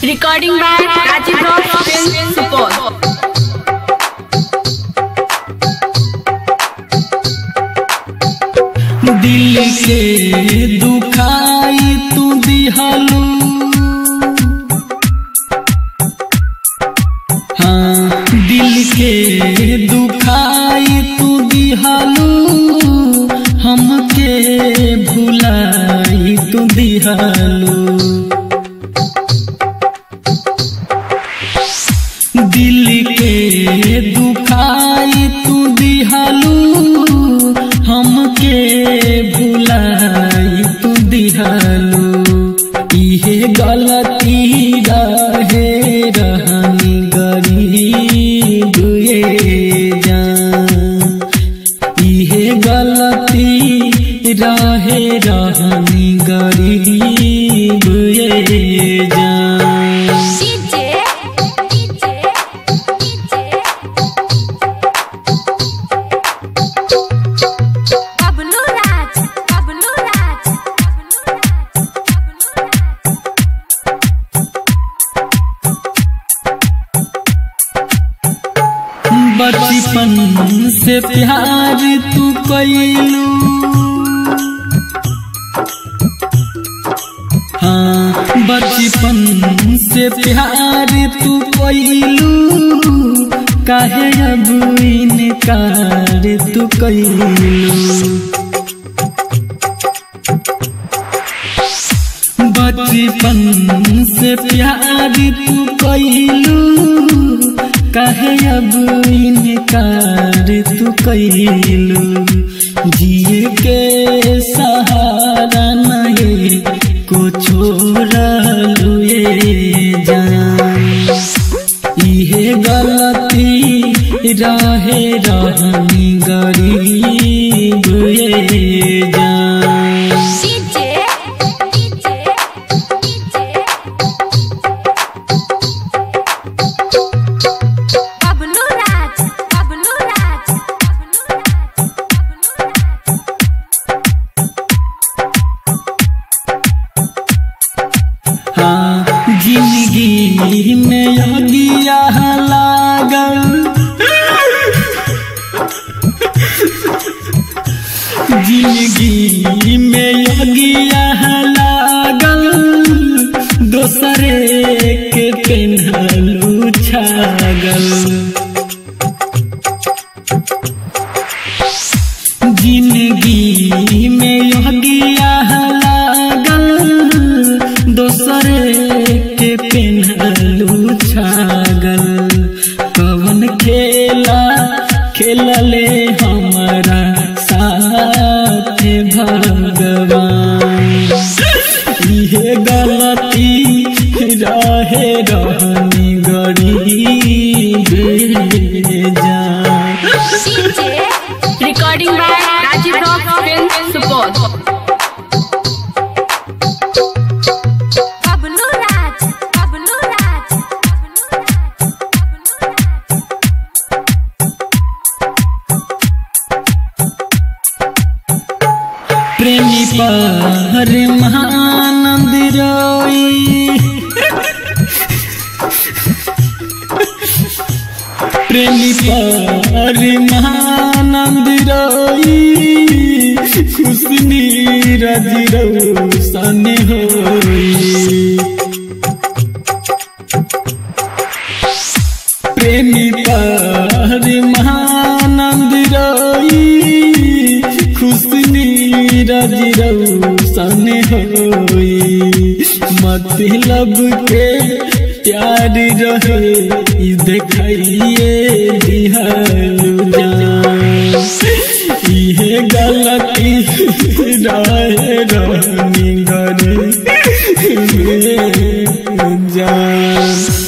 Recording by Rajiv Rock Film Support. दिल के दुखाई तू दिहलू हाँ दिल के दुखाई तू दिहलू हमके भुलाई तू दिहलू दिल के दुखाई तू दिहलू हमके भुलाई तू दिहलू इहे गलती रहे रहनी गरीब ये जान इहे गलती रहे रहनी गरीब ये जान DJ, DJ, DJ. Bablu Raj, Bablu Raj, Bablu Raj, Bablu Raj. बचपन से प्यार तू कैलू हाँ बचपन से प्यार तू कैलू काहे अब इनकार तू कैलू बचपन से प्यार तू कैलू काहे अब इनकार तू कैलू जिए के सहारा नहीं को छोड़लू ये जान इहे गलती रहे रहनी गरीब ये जान DJ, DJ, DJ. Bablu Raj, Bablu Raj, Bablu Raj, Bablu Raj. हाँ जिंदगी में अगिया लागल जिंदगी में अगिया लागल दोसरे के पेन्हलू छागल जिंदगी में अगिया लागल दोसरे के पेन्हलू छागल कवन खेला खेलले हमारा साथ भगवान इहे गलती रहे रहनी गरीब जान DJ, Recording by Rajiv Rock Film Support. Bablu Raj, Bablu Raj, Bablu Raj, Bablu Raj. प्रेमी पर महानंद रोई प्रेमी पर महानंद रोई खुशनी रज रोशन होई प्रेमी पर महानंद रोई खुशनी रज रोशन होई मतलब के प्यार रहे ई देखाइए दिहलू जान इहे गलती रहे रहनी गरी जान